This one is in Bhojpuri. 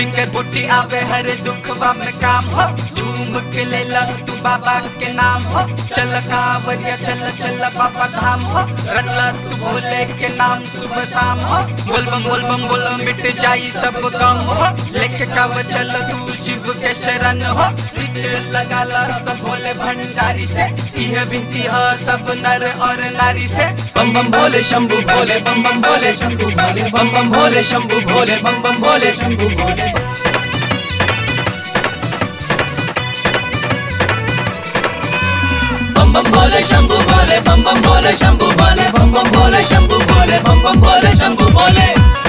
जिनकर बुटी आवे हर दुखवा में काम हो झूम के ले ला तू बाबा के नाम हो चल कांवरिया चल चल बाबा धाम हो रटला तू भोले के नाम सुबह शाम हो बोल बम बोल बम बोल मिट जाई सब गम हो लेके काव चल तू शिव के शरण हो प्रीत लगा ला सब भोले भंडारी से यह विनती है सब नर और नारी से बम बम भोले शंभु भोले बम बम भोले शंभु भोले बम बम भोले शंभु भोले बम बम भोले शंभु भोले बम बम भोले शंभु भोले बम बम भोले शंभु भोले बम बम भोले शंभु भोले बम बम भोले शंभु भोले